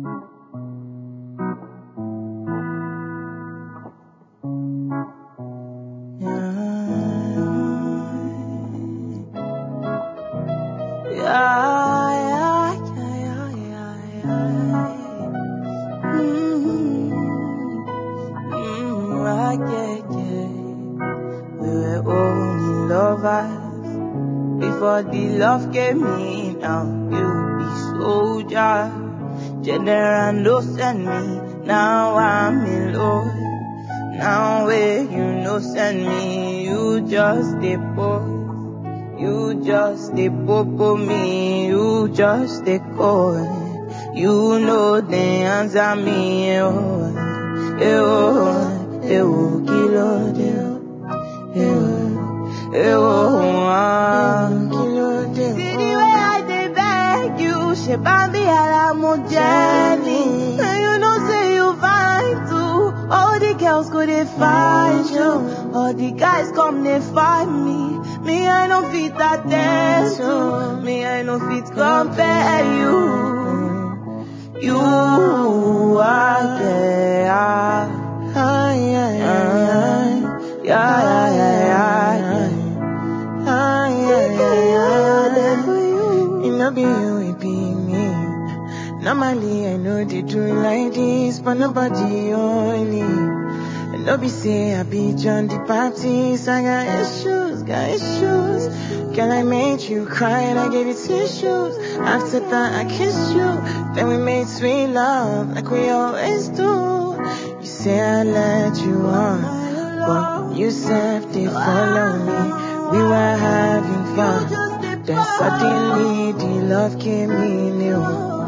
Before the love came in, now you be soldier. General no send me, now I'm in love. Now where you no send me, you just a boy. You just a popo me, you just a call. You know the answer me, oh, eh, oh, eh, oh, kilo, de, oh, eh, oh, eh, oh, ah. See the way I dey beg you, she bambi ala mo jelly. And you know say you fine too. All the girls go dey find you, all the guys come dey find me. Me I no fit attend to, me I no fit compare you. You are yeah, Ay, ay, ay, ay. yeah, yeah, yeah, yeah. Ay, ay, ay, ay. for you. It no be you, it be me. Normally, I know they do like this, but nobody only. And no be say I be John the Baptist. I got issues, got issues. Girl, I made you cry and I gave you tissues. After that, I kissed you. Then we made sweet love like we always do. You say I let you on, but you said they follow me. We were having fun. Then suddenly the love came in. Ew,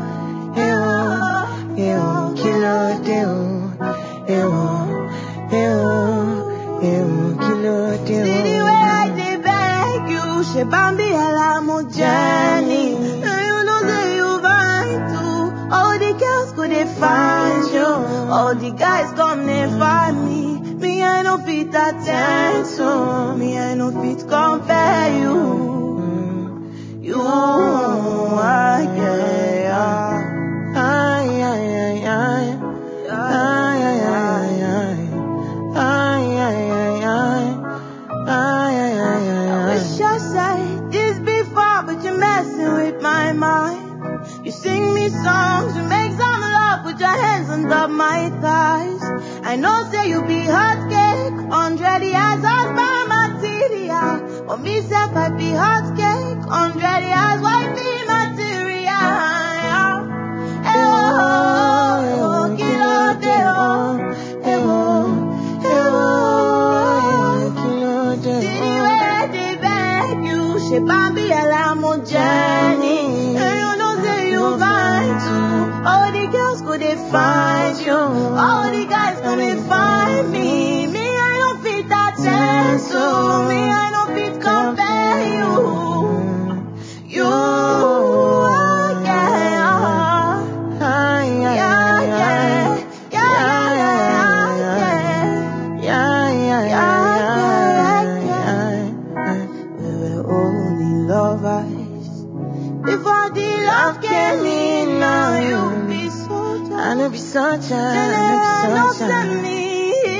ew, ew, kilo deo, ew, ew, ew, kilo See the way I deo. dey beg you, she bambi ala mo Jenny. And you know say you fine too. All the girls go dey find you, all the guys come dey find me. Me I no fit attend to, me I no fit compare you. You are yeah, Ay, ay, ay, ay. Ay, ay, ay, ay. Ay, ay, ay, ay. Ay, ay, ay, ay, I ay. wish I said this before, but you're messing with my mind. You sing me songs, you make some love, put your hands under my thighs. I know say you be hot cake, hundred years as my material. But me self I be hot cake, hundred years why be material? Eh oh, eh oh, kilo de oh, eh oh, eh oh. Kilo See the deo. way I dey beg you, she bambi ala mo Jenny. And you know say you fine too. All the girls go dey find you, all the guys go dey find me. Me I no fit attend to, me I no fit compare you. You are yeah, Ay, ay, yeah, ay, yeah, ay. yeah, yeah, yeah, yeah. Yeah, yeah, yeah, yeah, yeah. We were only lovers before the love came in. Now you be so I know be such a, I General, know no be such send a. me.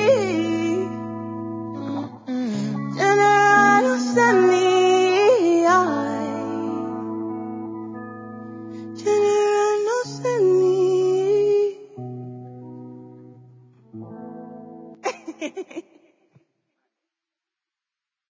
Mm. General, no send me. General, no send me.